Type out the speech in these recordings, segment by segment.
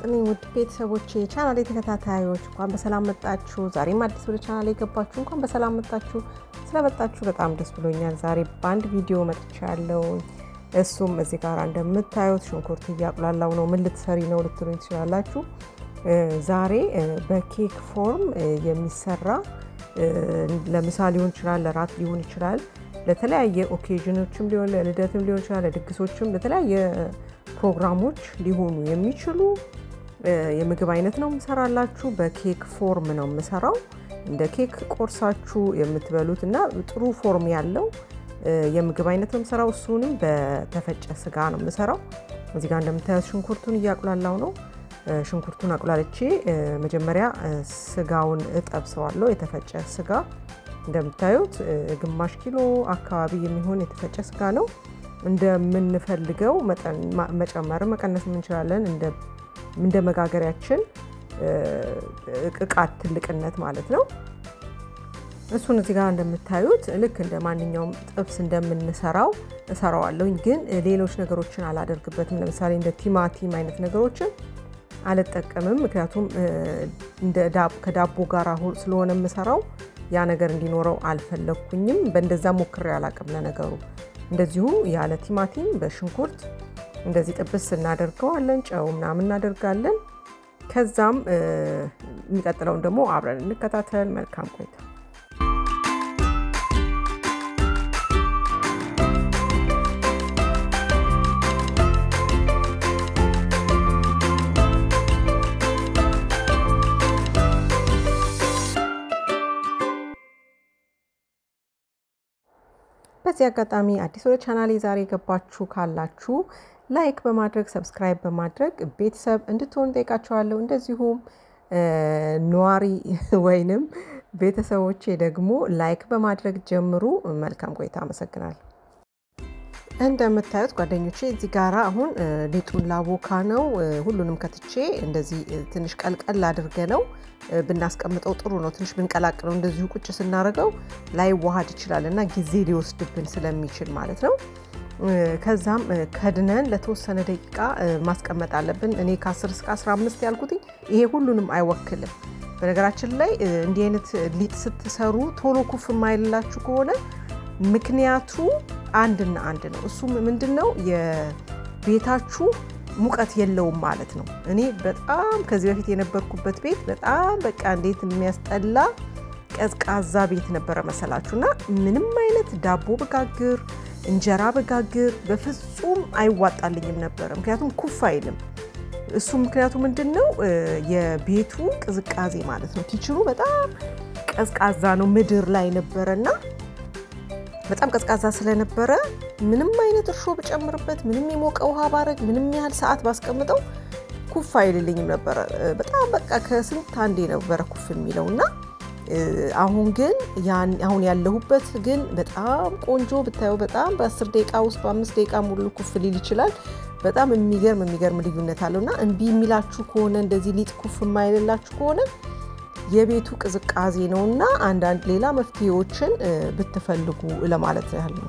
ይስጥልኝ ውድ ቤተሰቦቼ ቻናሌ ተከታታዮች እንኳን በሰላም መጣችሁ። ዛሬም አዲስ ወደ ቻናሌ የገባችሁ እንኳን በሰላም መጣችሁ። ስለመጣችሁ በጣም ደስ ብሎኛል። ዛሬ በአንድ ቪዲዮ መጥቻለሁ። እሱም እዚህ ጋር እንደምታዩት ሽንኩርት እያቁላላው ነው። ምን ልትሰሪ ነው ልትሉኝ ትችላላችሁ። ዛሬ በኬክ ፎርም የሚሰራ ለምሳ ሊሆን ይችላል፣ ለራት ሊሆን ይችላል፣ ለተለያየ ኦኬዥኖችም ሊሆን ለልደትም ሊሆን ይችላል፣ ለድግሶችም ለተለያየ ፕሮግራሞች ሊሆኑ የሚችሉ የምግብ አይነት ነው የምሰራላችሁ። በኬክ ፎርም ነው የምሰራው። እንደ ኬክ ቆርሳችሁ የምትበሉት እና ጥሩ ፎርም ያለው የምግብ አይነት ነው የምሰራው። እሱንም በተፈጨ ስጋ ነው የምሰራው። እዚህ ጋር እንደምታዩት ሽንኩርቱን እያቁላላው ነው። ሽንኩርቱን አቁላልቼ መጀመሪያ ስጋውን እጠብሰዋለሁ። የተፈጨ ስጋ እንደምታዩት ግማሽ ኪሎ አካባቢ የሚሆን የተፈጨ ስጋ ነው። እንደምንፈልገው መጨመር መቀነስ እንችላለን። እንደ መጋገሪያችን እቃት ትልቅነት ማለት ነው። እሱን እዚህ ጋር እንደምታዩት ልክ እንደ ማንኛውም ጥብስ እንደምንሰራው እሰራዋለሁኝ። ግን ሌሎች ነገሮችን አላደርግበትም። ለምሳሌ እንደ ቲማቲም አይነት ነገሮችን አልጠቀምም። ምክንያቱም ከዳቦ ጋር ስለሆነ የምሰራው ያ ነገር እንዲኖረው አልፈለግኩኝም። በእንደዛ ሞክሬ አላቅም ለነገሩ እንደዚሁ ያለ ቲማቲም በሽንኩርት እንደዚህ ጥብስ እናደርገዋለን። ጨው ምናምን እናደርጋለን። ከዛም የሚቀጥለውን ደግሞ አብረን እንከታተል። መልካም ቆይታ። በዚህ አጋጣሚ አዲስ ወደ ቻናሌ ዛሬ የገባችሁ ካላችሁ ላይክ በማድረግ ሰብስክራይብ በማድረግ ቤተሰብ እንድትሆኑ ጠይቃችኋለሁ። እንደዚሁም ነዋሪ ወይንም ቤተሰቦቼ ደግሞ ላይክ በማድረግ ጀምሩ። መልካም ቆይታ። አመሰግናለሁ። እንደምታዩት ጓደኞቼ እዚህ ጋራ አሁን ሊጡን ላቦካ ነው። ሁሉንም ከትቼ እንደዚህ ትንሽ ቀልቀል አድርገ ነው ብናስቀምጠው ጥሩ ነው። ትንሽ ብንቀላቅለው እንደዚሁ ቁጭ ስናደርገው ላይዋሃድ ይችላል እና ጊዜ ሊወስድብን ስለሚችል ማለት ነው። ከዛም ከድነን ለተወሰነ ደቂቃ ማስቀመጥ አለብን። እኔ ከ10 እስከ 15 ያልኩትኝ ይሄ ሁሉንም አይወክልም። በነገራችን ላይ እንዲህ አይነት ሊጥ ስትሰሩ ቶሎ ኩፍ የማይልላችሁ ከሆነ ምክንያቱ አንድና አንድ ነው። እሱም ምንድን ነው? የቤታችሁ ሙቀት የለውም ማለት ነው። እኔ በጣም ከዚህ በፊት የነበርኩበት ቤት በጣም በቃ እንዴት የሚያስጠላ ቀዝቃዛ ቤት ነበረ መሰላችሁ እና ምንም አይነት ዳቦ በጋግር እንጀራ በጋግር በፍጹም አይዋጣልኝም ነበረ። ምክንያቱም ኩፍ አይልም። እሱ ምክንያቱ ምንድን ነው? የቤቱ ቅዝቃዜ ማለት ነው። ኪችኑ በጣም ቀዝቃዛ ነው። ምድር ላይ ነበረና በጣም ቀዝቃዛ ስለነበረ ምንም አይነት እርሾ ብጨምርበት፣ ምንም የሞቀ ውሃ ባረግ፣ ምንም ያህል ሰዓት ባስቀምጠው ኩፍ አይልልኝም ነበረ። በጣም በቃ ከስንት አንዴ ነበረ ኩፍ የሚለው እና አሁን ግን አሁን ያለሁበት ግን በጣም ቆንጆ ብታየው በጣም በአስር ደቂቃ ውስጥ በአምስት ደቂቃ ሙሉ ኩፍ ሊል ይችላል። በጣም የሚገርም የሚገርም ልዩነት አለው እና እምቢ የሚላችሁ ከሆነ እንደዚህ ሊጥ ኩፍ የማይልላችሁ ከሆነ የቤቱ ቅዝቃዜ ነው እና አንዳንድ ሌላ መፍትሄዎችን ብትፈልጉ ለማለት ያህል ነው።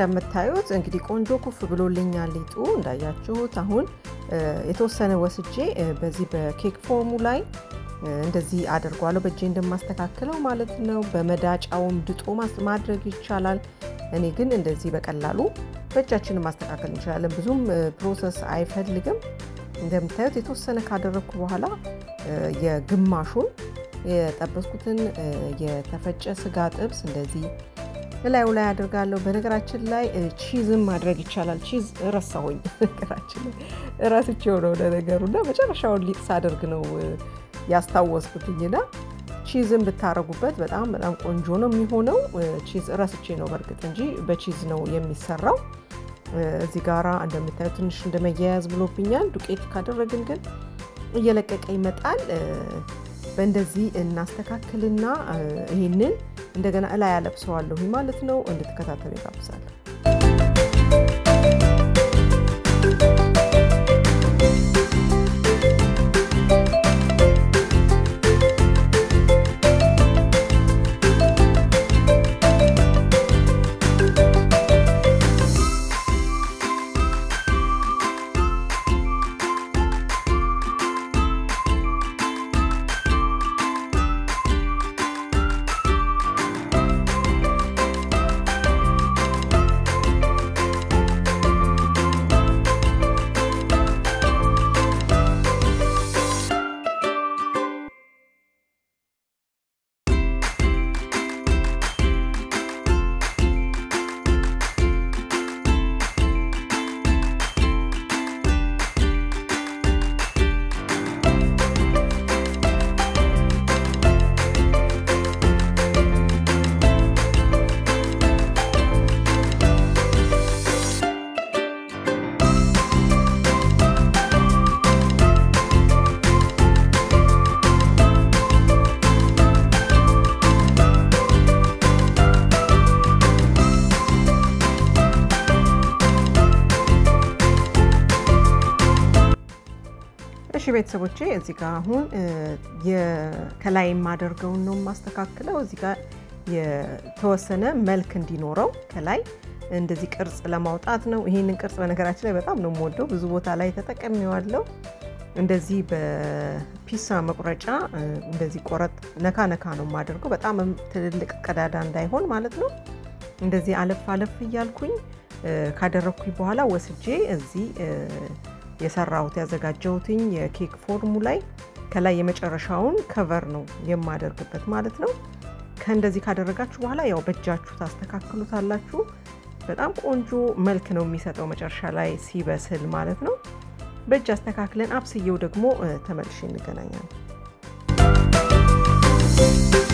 እንደምታዩት እንግዲህ ቆንጆ ኩፍ ብሎልኛል ሊጡ እንዳያችሁት። አሁን የተወሰነ ወስጄ በዚህ በኬክ ፎርሙ ላይ እንደዚህ አድርጓለሁ በእጄ እንደማስተካክለው ማለት ነው። በመዳጫውም ድጦ ማድረግ ይቻላል። እኔ ግን እንደዚህ በቀላሉ በእጃችን ማስተካከል እንችላለን። ብዙም ፕሮሰስ አይፈልግም። እንደምታዩት የተወሰነ ካደረግኩ በኋላ የግማሹን የጠበስኩትን የተፈጨ ስጋ ጥብስ እንደዚህ እላዩ ላይ አድርጋለሁ። በነገራችን ላይ ቺዝም ማድረግ ይቻላል። ቺዝ ረሳሁኝ፣ ነገራችን ላይ እረስቼው ነው ለነገሩ እና መጨረሻውን ሊጥ ሳደርግ ነው ያስታወስኩትኝና ቺዝን ብታረጉበት በጣም በጣም ቆንጆ ነው የሚሆነው። ቺዝ ረስቼ ነው በእርግጥ እንጂ በቺዝ ነው የሚሰራው። እዚህ ጋራ እንደምታዩት ትንሽ እንደመያያዝ ብሎብኛል። ዱቄት ካደረግን ግን እየለቀቀ ይመጣል። በእንደዚህ እናስተካክልና ይህንን እንደገና እላይ ያለብሰዋለሁ ማለት ነው። እንድትከታተሉ ይጋብዛለሁ። እሺ ቤተሰቦቼ እዚህ ጋር አሁን ከላይ የማደርገውን ነው የማስተካክለው። እዚህ ጋር የተወሰነ መልክ እንዲኖረው ከላይ እንደዚህ ቅርጽ ለማውጣት ነው። ይህንን ቅርጽ በነገራችን ላይ በጣም ነው የምወደው። ብዙ ቦታ ላይ ተጠቀሚዋለሁ። እንደዚህ በፒሳ መቁረጫ እንደዚህ ቆረጥ ነካ ነካ ነው የማደርገው። በጣም ትልልቅ ቀዳዳ እንዳይሆን ማለት ነው። እንደዚህ አለፍ አለፍ እያልኩኝ ካደረግኩኝ በኋላ ወስጄ እዚህ የሰራሁት ያዘጋጀሁትኝ የኬክ ፎርሙ ላይ ከላይ የመጨረሻውን ከቨር ነው የማደርግበት ማለት ነው። ከእንደዚህ ካደረጋችሁ በኋላ ያው በእጃችሁ ታስተካክሉታላችሁ። በጣም ቆንጆ መልክ ነው የሚሰጠው መጨረሻ ላይ ሲበስል ማለት ነው። በእጅ አስተካክለን አብስየው ደግሞ ተመልሼ እንገናኛለን።